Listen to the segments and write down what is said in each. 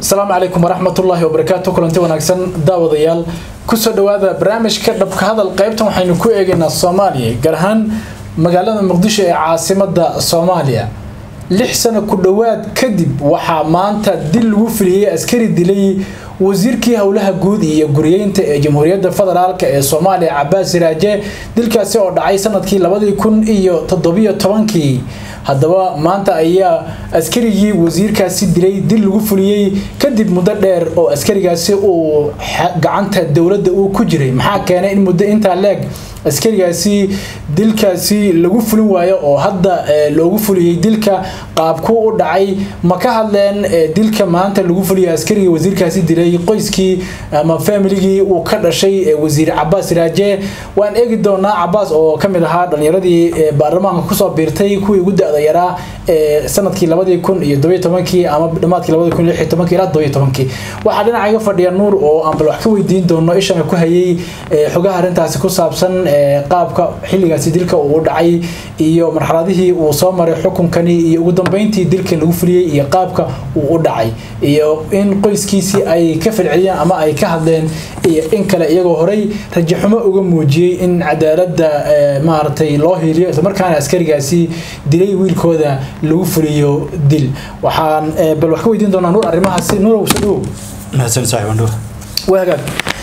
asalaamu calaykum waraxmatullaahi wabarakaatu kulanti wanaagsan daawadayaal kusoo dhawaada barnaamijka dhabka hadal qaybtan waxaynu ku eegaynaa soomaaliya gaar ahaan magaalada muqdisho ee caasimada soomaaliya lix sano ku dhowaad kadib waxaa maanta dil lagu filiyey askari dilay wasiirkii howlaha guud iyo guriyeynta ee jamhuuriyadda federaalk ee soomaaliya cabaas siraaje dilkaasi oo dhacay sanadkii labadii kun iyo toddobiyo tobankii haddaba maanta ayaa askarigii wasiirkaasi dilay dil lagu fuliyey kadib muddo dheer oo askarigaasi uu gacanta dowladda uu ku jiray maxaa keenay in muddo intaa leeg askarigaasi dilkaasi lagu fulin waayo oo hadda loogu fuliyey dilka qaabku u dhacay ma ka hadleen dilka maanta lagu fuliyay askarigii wasiirkaasi dilay qoyskii ama familigii uu ka dhashay wasiir cabaas raaje waan eegi doonaa cabaas oo kamid ahaa dhalinyaradii baarlamaanka kusoo biirtay kuwii ugu da-da yaraa ee sanadkii labadii kun iyo todobiyo tobankii ama dhamaadkii labadii kun iyo lix iyo tobankii ilaa todobiyo tobankii waxaa dhinaca iga fadhiya nuur oo aan bal wax ka weydiin doono ishana ku hayay xogaha arrintaasi ku saabsan qaabka xilligaasi dilka uu dhacay iyo marxaladihii uu soo maray xukunkani iyo ugu dambeyntii dilka lagu fuliyey iyo qaabka uu u dhacay iyo in qoyskiisii ay ka falceliyeen ama ay ka hadleen iyo in kale iyagoo horey rajaxumo uga muujiyey in cadaaladda maaragtay loo hiiliyo islamarkaana askarigaasi dilay wiilkooda lagu fuliyo dil waxaan bal wax ka weydiin doonaa nuur arrimahaasi nuurow sadhow mahadsan saaxiib andhuur waa hagaag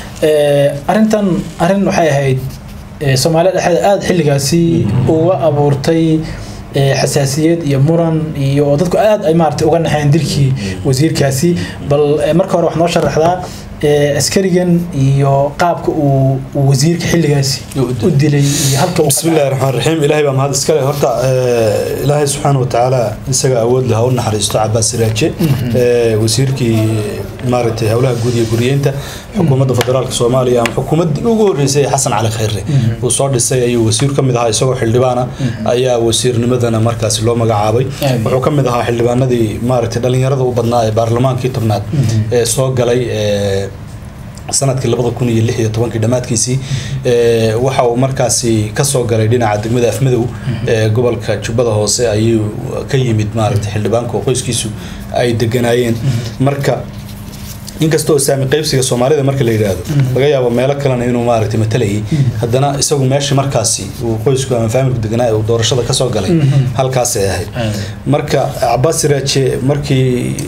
arrintan arrin waxay ahayd soomaaliya dhexdeeda aada xilligaasi uga abuurtay xasaasiyad iyo muran iyo dadku aada ay maarata uga naxeen dilkii wasiirkaasi bal marka hore wax noo sharaxdaa askarigan iyo qaabka uu wasiirka xilligaasi u dilay iyo halka bismi illahi raxmaan raxiim ilaahay baa mahad iskale horta ilaahay subxaana watacaala isaga awood leh ha u naxariisto cabaas siraaje wasiirkii maaragtay howlaha guud iyo guriyeynta xukuumadda federaalka soomaaliya ama xukuumaddii ugu horreysay ee xasan cali khayre uu soo dhisay ayuu wasiir ka mid ahaa isagoo xildhibaana ayaa wasiirnimadana markaasi loo magacaabay wuxuu ka mid ahaa xildhibaanadii maaragtay dhallinyarada u badnaa ee baarlamaankii tobnaad ee soo galay sanadkii labada kun iyo lix iyo tobankii dhammaadkiisii waxa uu markaasi kasoo galay dhinaca degmada afmadow ee gobolka jubbada hoose ayuu ka yimid maaragtay xildhibaanka oo qoyskiisu ay deganaayeen marka inkastoo saami qaybsiga soomaalida marka la yidhaahdo laga yaabo meelo kalena inuu maaragtay matalayay haddana isagu meesha markaasi uu qoysku ama faamilku deganaa uu doorashada kasoo galay halkaasay ahayd marka cabaas siraaje markii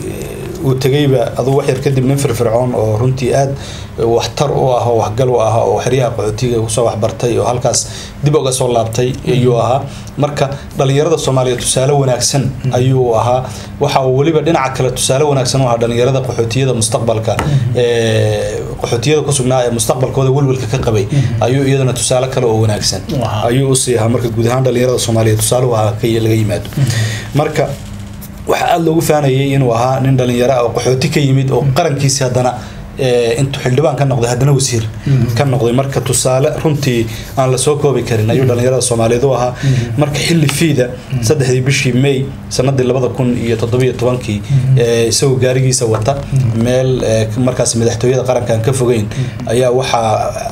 uu tegayba aduu wax yar kadib nin firfircoon oo runtii aad waxtar u ah oo waxgal u ah oo xeryaha qaxootiga kusoo waxbartay oo halkaas dib uga soo laabtay ayuu ahaa marka dhalinyarada soomaaliya tusaale wanaagsan ayuu ahaa waxa uu weliba dhinaca kale tusaale wanaagsan u ahaa dhalinyarada qaxootiyada mustaqbalka qaxootiyada ku sugnaa ee mustaqbalkooda welwelka ka qabay ayuu iyadana tusaale kale oo wanaagsan ayuu usii ahaa marka guud ahaan dhalinyarada soomaaliya tusaale u ahaa laga yimaado marka waxaa aada loogu faanayay inuu ahaa nin dhalinyaro oo qaxooti ka yimid oo qarankiisi haddana intuu xildhibaan ka noqday haddana wasiir ka noqday marka tusaale runtii aan lasoo koobi karin ayuu dhalinyarada soomaaliyeed u ahaa marka xilli fiida saddexdii bishii may sanadii labada kun iyo toddobiyo tobankii isagoo gaarigiisa wata meel markaas madaxtooyada qarankan ka fogeyn ayaa waxaa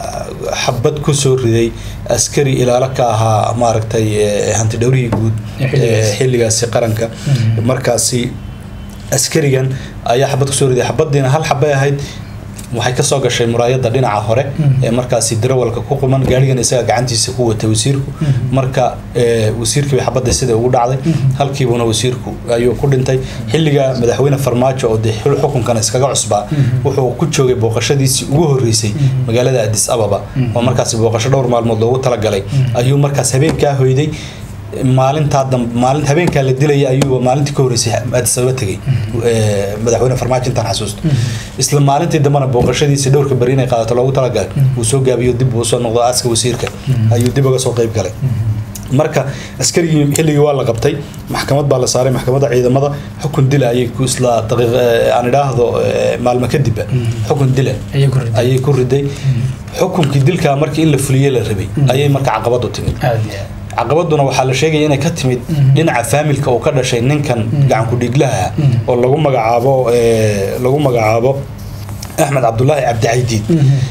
xabad ku soo riday askari ilaalo ka ahaa maaragtay hantidhowrihii guud xilligaasi qaranka markaasi askarigan ayaa xabad kusoo riday xabadiina hal xabay ahayd waxay kasoo gashay muraayada dhinaca hore ee markaasi darawalka ku quman gaarigan isaga gacantiisa ku watay wasiirku marka wasiirkii bay xabadda sida ugu dhacday halkiibuna wasiirku ayuu ku dhintay xilliga madaxweyne farmaajo oo dee xukunkana iskaga cusbaa wuxuu ku joogay booqashadiisii ugu horreysay magaalada adis ababa oo markaasi booqasho dhowr maalmood loogu talagalay ayuu markaas habeenkaa hoyday maalintaa maalin habeenkaa la dilaya ayuuba maalintii ka horreysay addis ababa tegay madaxweyne farmaajo intaan xasuusto isla maalintii dambena booqashadiisa dhowrka beri inay qaadato loogu talagalay uu soo gaabiyo dib uu soo noqdo aaska wasiirka ayuu dib uga soo qayb galay marka askarigii xilligii waa la qabtay maxkamad baa la saaray maxkamadda ciidamada xukun dila ayay ku isla daqiiq aan idhaahdo maalmo kadibba xukun dila ayay ku riday xukunkii dilkaa markii in la fuliyey la rabay ayay marka caqabadu timid caqabaduna waxaa la sheegaya inay ka timid dhinaca faamilka uu ka dhashay ninkan gacanku dhiiglaha oo lagu magacaabo lagu magacaabo axmed cabdulaahi cabdicaydiid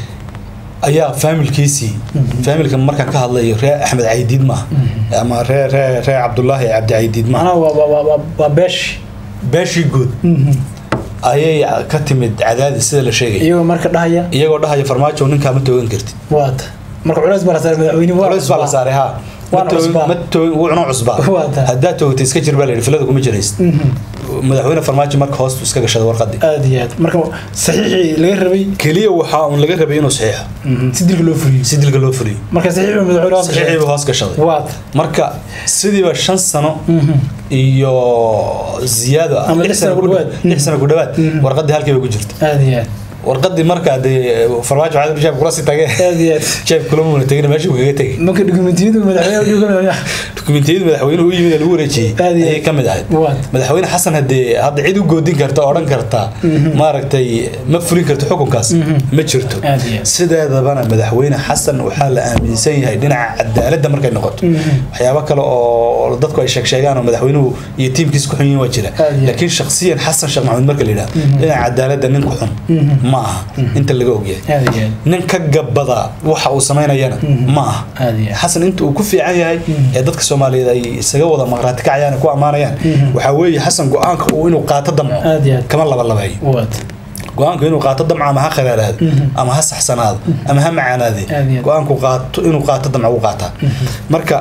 ayaa faamilkiisii faamilka markaan ka hadlayo ree axmed caydiid maaha ama ree ree ree cabdulaahi cabdicaydiid maaha macnaha waa waa waa waa beesh beeshii guud ayay ka timid cadaadis sida la sheegay iyagoo marka dhahaya iyagoo dhahaya farmaajo ninkaa ma toogan kartid waata marka culays baa la saaray madaxweyne waa culays baa la saaray ha Waana cusbaa. wuuna cusbaa Waa tahay. haddaa toogtay iska jir baa la yidhi filada kuma jiraysid madaxweyne farmaajo marka hoostu iska gashaday warqadii aad iyo aad marka saxiixii laga rabay keliya waxaa uun laga rabay inuu saxiixo si dilka loo fuliyo si dilka loo fuliyo marka saxiixii madaxweyne waa saxiixii buu hoos gashaday waata marka sidiiba shan sano iyo ziyaado ah, Ama lix sano ku dhawaad. lix sano ku dhawaad warqadii halkii bay ku jirta aad iyo aad warqadii markaa dee farmaajo waxaa jeeb kula sii tagee aad iyo aad jeeb kula muuna tegin meesha uu kaga tegay marka dokumentiyadu madaxweyne uga madaxweyne dukumentiyada madaxweynuhu u yimid ee lagu wareejiyey Aad iyo ayay ka mid ahayd waata madaxweyne xasan hadee hadda cid u goodin karta oo odhan karta maaragtay ma fulin karto xukunkaas ma jirto Aad iyo aad. sideedabana madaxweyne xasan waxaa la aaminsan yahay dhinaca cadaaladda markay noqoto waxyaabo kale oo dadku ay sheeg sheegaan oo madaxweynuhu iyo tiimkiisa ku xun yihiin waa jira Aad iyo aad. laakiin shakhsiyan xasan sheekh maxamuud marka la yidhahdo dhinaca cadaaladda nin ku xun ma aha inta laga ogyahay aad iyo aad nin ka gabada waxa uu samaynayana ma aha aad iyo aad xasan inta uu ku fiican yahay ee dadka soomaaliyeed ay isaga wada maqraati kacayaan ku ammaanayaan waxaa weeye xasan go-aanka uu inuu qaato damco aad iyo aad kama labalabeeyo waata go-aanku inuu qaato damco ama ha kharaaraado ama ha saxsanaado ama ha macaanaade Aad iyo aad. go-aanku qaato inuu qaato damco u qaataa marka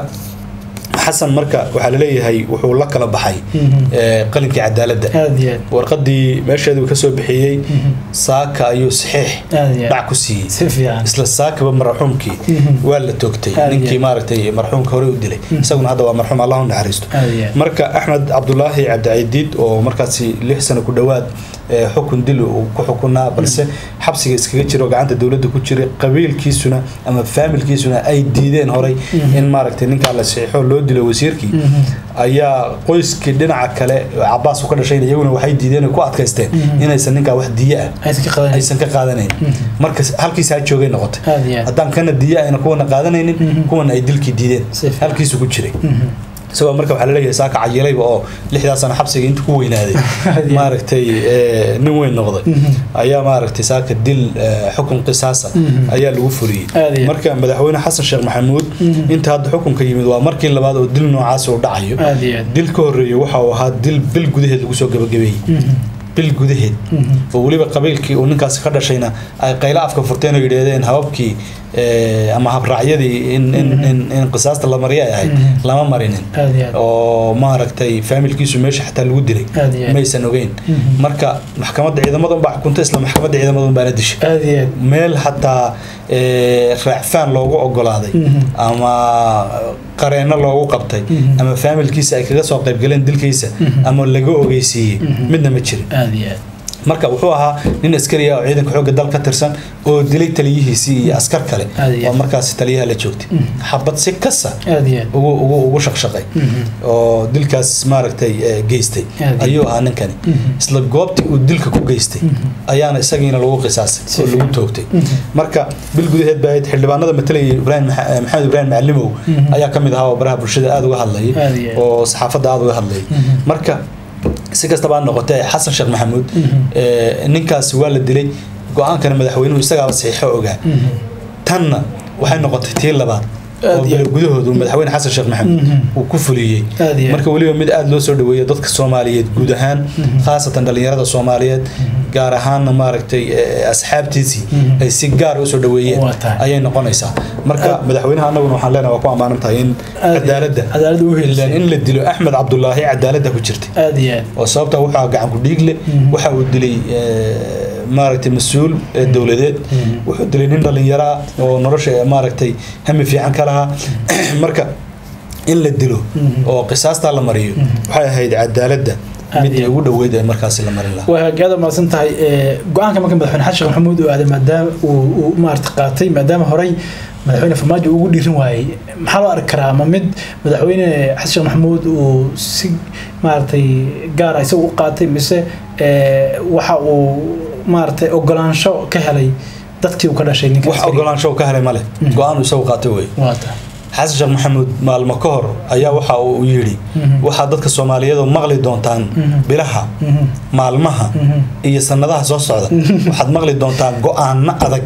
xasan marka waxaa laleeyahay wuxuu la kala baxay ee, qalinkii cadaaladda aad iyo aad warqadii meesheedu ka soo bixiyey saaka ayuu saxiix aad iyo aad dhac ku siiyey si fiican isla saakaba marxuumkii waa la toogtay Aad iyo ninkii aad. maaragtay marxuumka hore u dilay isaguna hadda waa marxuum allah u naxariisto aad iyo aad marka axmed cabdulaahi cabdicaidiid oo markaasi lix sano ku dhowaad ee, xukun dil uu ku xukunaa balse xabsiga iskaga jiro gacanta dowladda ku jiray qabiilkiisuna ama faamilkiisuna ay diideen horay in maaragtay ninkaa la saxiixo loo dilo wasiirkii ayaa qoyskii dhinaca kale cabaas uu ka dhashayna iyaguna waxay diideen oo ku adkaysteen inaysan ninkaa wax diye ah aysan ka qadanaysa aysan ka qaadanayn marka halkiisa ha joogay noqotay aad iyo aad haddaan kana diya ayna kuwana qaadanaynin kuwana ay dilkii diideen Si fiican. halkiisu ku jiray isagoo marka waxaa laleeyahay saaka cayilayba oo lixdaa sano xabsiga inta ku weynaaday Aad iyo aad. maaragtay eh, nin weyn noqday ayaa maaragtay saaka dil eh, xukun qisaasa ayaa lagu fuliyey Aad iyo aad. marka madaxweyne xasan sheekh maxamuud inta hadda xukunka yimid waa markii labaad oo dil noocaas uu dhacayo aad iyo aad dil ka horeeya waxa uu ahaa dil bil gudaheed lagu soo gabagabeeyey bil gudaheed oo weliba qabiilkii uu ninkaasi ka dhashayna ay qaylo afka furteen oo yidhaahdeen hababkii eh, ama habraacyadii in in in in qisaasta la mariya ay ahayd lama marinin aad iyo aad oo maaragtay faamilkiisu meesha xataa lagu dilay Aad iyo aad. maysan ogeyn marka maxkamadda ciidamada unbaa xukunta isla maxkamadda ciidamada unbaana dishay aad iyo aad meel xataa eh, raacfaan loogu ogolaaday ama qareenno loogu qabtay ama faamilkiisa ay kaga soo qaybgaleen dilkiisa ama laga ogeysiiyey midna ma jirin aad iyo aad marka wuxuu ahaa nin askari ah oo ciidanka xoogga dal ka tirsan oo dilay taliyihiisii iyo askar kale Aad iyo oo aad. markaasi taliyaha la joogtay xabad si kasa aad iyo aad ugu ugu ugu shaqshaqay oo dilkaas maaragtay eh, geystay Aad. ayuu ahaa ninkani isla goobtii uu dilka ku geystay ayaana isagiina lagu qisaasay Si oo lagu fiican. toogtay marka bil gudaheed baa ahayd xildhibaanada matalayay ibraahim Maxa- eh, maxamed ibraahim macalimow ayaa ka mid ahaa oo baraha bulshada aada uga hadlayay Aad iyo aad. oo saxaafadda aada uga hadlayay marka si kastaba ha noqotee xasan sheekh maxamuud eh, ninkaasi waa la dilay go-aankana madaxweynuhu isagaaba saxiixo ogaa tanna waxay noqotay tii labaad Aad oo iyo bilo gudahoodu madaxweyne xasan sheekh maxamuud uu ku fuliyey Aad iyo aad. marka weliba mid aada loo soo dhaweeyo dadka soomaaliyeed guud ahaan khaasatan dhalinyarada soomaaliyeed gaar ahaanna maaragtay eh, asxaabtiisii ay si gaar usoo dhaweeyeen Waa tahay. ayay noqonaysaa marka madaxweynaha annaguna waxaan leenahay waa ku ammaanan tahay in Aad iyo- cadaaladda cadaaladda u helisay. ilaan in la dilo axmed cabdulaahi cadaaladda ku jirtay aad iyo aad oo sababta waxaa gacan ku dhiigle waxa uu dilay eh, maaragtay mas-uul eh, dowladeed wuxuu dilay nin dhalinyaro ah oo nolosha eh, maaragtay hami fiican ka lahaa marka in la dilo oo qisaastaa la mariyo waxay ahayd cadaaladda Aad mid iyo- ugu dhoweyd ee markaasi la marin lahaa waa hagaada mahadsan tahay ee, go-aanka marka madaxweyne xasan sheekh maxamuud uu aaday maadaama uu uu maarata qaatay maadaama horey madaxweyne farmaajo ugu dhiirin waayey maxaa loo arki karaa ma mid madaxweyne xasan sheekh maxamuud uu si maaragtay gaara isagu u qaatay mise ee, waxa uu maaragtay ogolaansho ka helay dadkii uu ka dhashay ninka wax askariga. ogolaansho uu ka helay male go-aan uu isagu qaatay wey waa ta xasan sheekh maxamuud maalmo ka hor ayaa waxa uu yidhi waxaa dadka soomaaliyeed oo maqli doontaan bilaha maalmaha iyo sanadaha soo socda waxaad maqli doontaan go-aano adag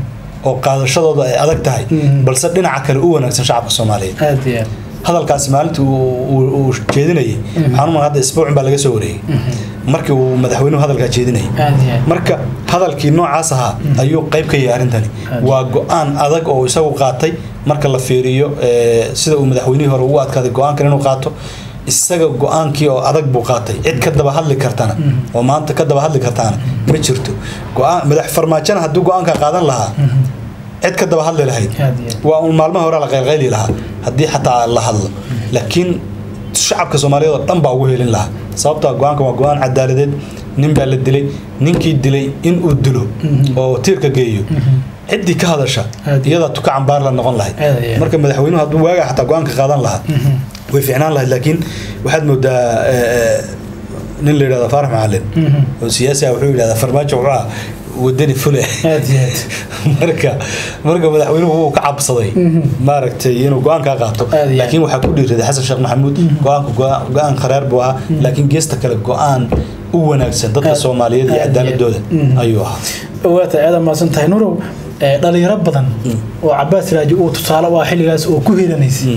oo qaadashadooda ay adag tahay balse dhinaca kale u wanaagsan shacabka soomaaliyeed aad iyo aad hadalkaasi maalintii uu- uu uu jeedinayay waxaan umaa hadda isbuucin baa laga soo wareegay markii uu madaxweynuhu hadalkaa jeedinayay aad iyo aad marka hadalkii noocaas ahaa ayuu qayb ka yahay arrintani waa go-aan adag oo isagu qaatay marka la fiiriyo eh, sida uu madaxweynihii hore ugu adkaaday go-aankan inuu qaato isaga go-aankii oo adag buu qaatay cid ka daba hadli kartana oo maanta ka daba hadli kartaana ma jirto go-aan madax farmaajona hadduu go-aanka qaadan lahaa cid ka daba hadli lahayd aad iyo aad waa uun maalmaha hore la qaylqayli lahaa haddii xataa la hadlo laakiin shacabka soomaaliyeed oo dhan baa ugu helin lahaa sababta go-aanka waa go-aan cadaaladeed nin baa la dilay ninkii dilay in uu dilo oo tiirka geeyo ciddii ka hadasha Aad. iyadaa tuka cambaar la noqon lahayd Aad iyo aad. marka madaxweynuhu hadduu waagaa xataa go-aanka qaadan lahaa way fiicnaan lahayd laakiin waxaad moodaa eh, eh, nin la yidhahdo faarax macalin oo siyaasi ah wuxuu yidhahdaa farmaajo wuxuu ah wadani fule aad iyo aad marka marka madaxweynuhu wuu ka cabsaday maaragtay inuu go-aankaa qaato Aad iyo aad. laakiin waxaa ku dhiiraday xasan sheekh maxamuud go-aanku go- go-aan kharaar buu ahaa laakiin geesta kale go-aan u wanaagsan dadka Aad- soomaaliyeed iyo aad iyo aad. cadaaladooda Mhm. ayuu ahaa waata aada maasan tahay nurow ee, dhalinyaro badan oo cabaas raaji uu tusaale u ah xilligaas oo ku hiranaysay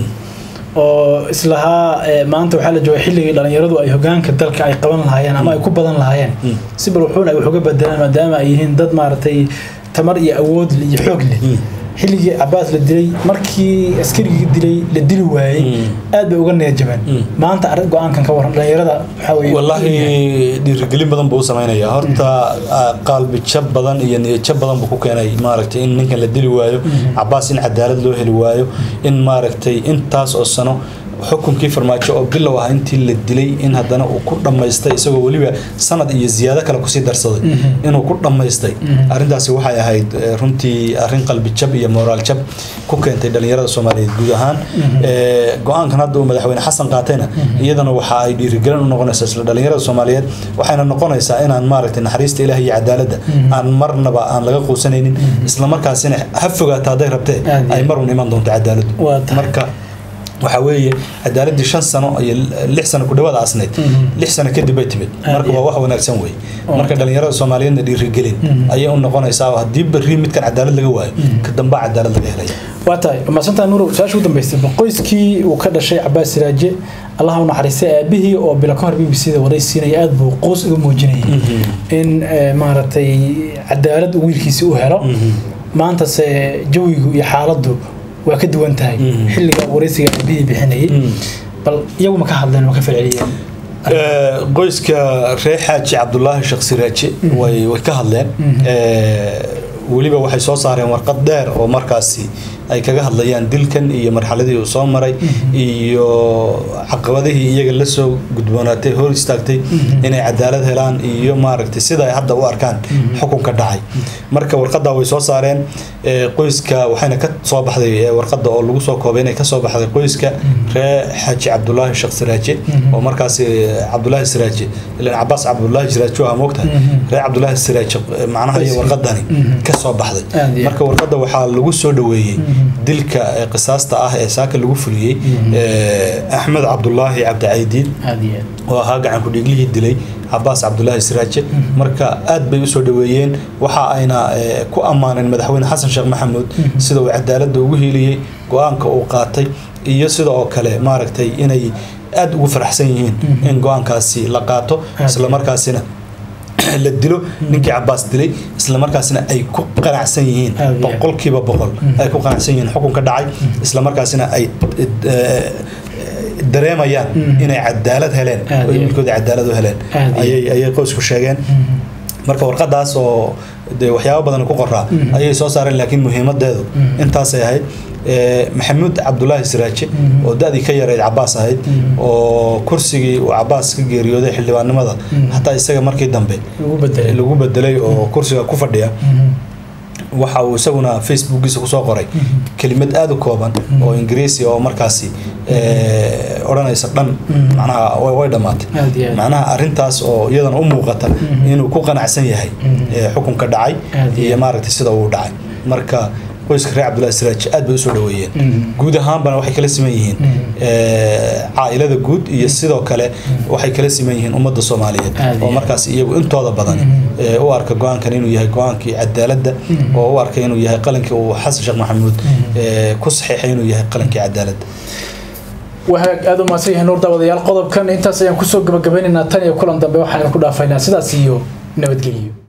oo islahaa ee, maanta waxaa la jooga xilligii dhalinyaradu ay hogaanka dalka ay qaban lahaayeen ama ay ku badan lahaayeen si bal wuxuuna ay wax uga bedelaan maadaama ay yihiin dad maaragtay tamar iyo awood leh iyo xoog leh xilligii cabaas la dilay markii askarigii dilay la dili waayey aad bay uga neejabeen maanta arrin go-aankan ka waran dhalinyarada waxaa weeye wallaahi dhiirigelin badan buu u samaynaya horta ah, qalbi jab badan iyo niyad jab badan buu ku keenay maaragtay in ninkan la dili waayo cabaas in cadaalad loo heli waayo in maaragtay intaas oo sano xukunkii farmaajo oo bilow ah intii la dilay in haddana uu ku dhammaystay isagoo weliba sanad iyo ziyaado kale kusii darsaday inuu ku dhammaystay arrintaasi waxay ahayd eh, runtii arrin qalbi jab iyo moraal jab ku keentay dhalinyarada soomaaliyeed guud ahaan Eh, go-aankan hadda uu madaxweyne xasan qaatayna iyadana waxa ay dhiirigelin u noqonaysaa isla dhalinyarada soomaaliyeed waxayna noqonaysaa inaan maaragtay naxariista ilaah iyo cadaaladda aan marnaba aan laga quusanaynin islamarkaasina ha fogaato hadday rabtee Aad iyo ay marun iman doonto cadaaladdu Waa tahay. marka waxaa weeye cadaaladii shan sano iyo lix sano ku dhawaad asnayd lix sano kadib bay timid Aad marka iyo waa wax wanaagsan wey Waa marka dhalinyarada soomaaliyeedna dhiirigelin ayay u noqonaysaa oo haddii berri midkan cadaalad laga waayo ka dambaa cadaalad laga helaya waa tahay maasantaa nuurow su-aasha ugu dambeystay qoyskii uu ka dhashay cabaas siraaje allaha u naxariistay aabihii oo bilo ka hor b b c da waraysiinaya aada buu quus uga muujinayay in eh, maaragtay cadaalad uu wiilkiisi u helo maantase jawigu iyo xaaladdu waa ka duwan tahay xilliga waraysiga aabihii bixinayay bal iyagu ma ka hadleen ma ka falceliyeen Eh, qoyska reer xaaji cabdulaahi sheekh siraaje way way ka hadleen Eh, weliba waxay soo saareen warqad dheer oo markaasi ay kaga hadlayaan dilkan iyo marxaladii uu soo maray iyo caqabadihii iyaga la soo gudboonaatay hor istaagtay inay cadaalad helaan iyo maaragtay sida ay hadda u arkaan xukunka dhacay marka warqadda way soo saareen eh, qoyska waxayna ka soo baxday eh, warqadda oo lagu soo koobay inay ka soo baxday qoyska reer xaaji cabdulaahi sheekh siraaje oo markaasi eh, cabdulaahi siraaje ilan cabaas cabdulaahi siraaje waa moogtahay reer cabdulaahi siraaje eh, macnaha iyo warqadani ka soo baxday Aad iyo aad. marka warqadda waxaa lagu soo dhoweeyey dilka eh, qisaasta ah ee saaka lagu fuliyey eh, axmed cabdulaahi cabdicaydiin aada iyo aad oo ahaa gacan ku-dhiiglihii dilay cabaas cabdulaahi siraaje marka aad bay usoo dhoweeyeen waxa ayna eh, ku ammaaneen madaxweyne xasan sheekh maxamuud sida uu cadaaladda ugu hiiliyey go-aanka uu qaatay iyo sida oo kale maaragtay inay aad ugu faraxsan yihiin in go-aankaasi la qaato islamarkaasina la dilo ninkii cabaas dilay islamarkaasina ay ku qanacsan yihiin Aad iyo aad. boqolkiiba boqol ay ku qanacsan yihiin xukunka dhacay islamarkaasina ay eh, dareemayaan inay cadaalad heleen Aad oo iyo aad. wiilkooda cadaalad u heleen Aad iyo ayay ayay qoysku sheegeen marka warqadaas oo dee waxyaabo badan ku qoraa ayay soo saareen laakiin muhiimadeedu intaasay ahayd Eh, maxamuud cabdulaahi siraaje oo da-dii ka yarayd cabaas ahayd oo kursigii uu cabaas ka geeriyooday xildhibaannimada hataa isaga markii dambe ugu bedelay lagu bedelay oo kursiga ku fadhiya waxa uu isaguna facebookiisa kusoo qoray kelimad aada u kooban oo ingiriisi oo markaasi eh, odhanaysa dhan macnaha way way dhammaatay Aad iyo aad. macnaha arrintaas oo iyadana u muuqata inuu ku qanacsan yahay eh, xukunka dhacay Aad iyo iyo aad. maaragtay sida uu dhacay marka qoyska reer cabdullahi siraaj aad bay usoo dhoweeyeen guud ahaanbana waxay kala siman yihiin eh, caailada guud iyo sidoo kale waxay kala siman yihiin ummadda soomaaliyeed Aad iyo oo aad. markaas iyagu intooda badan eh, u arka go-aankan inuu yahay go-aankii cadaaladda oo u arka inuu yahay qalankii uu xasan sheekh maxamuud eh, ku saxiixay inuu yahay qalankii cadaaladda wahaag aada u mahadsan yahay nuur daawadayaal qodobkan intaas ayaan kusoo gabagabaynaynaa tan iyo kulan dambe waxaan ku dhaafaynaa sidaas iyo nabadgelyo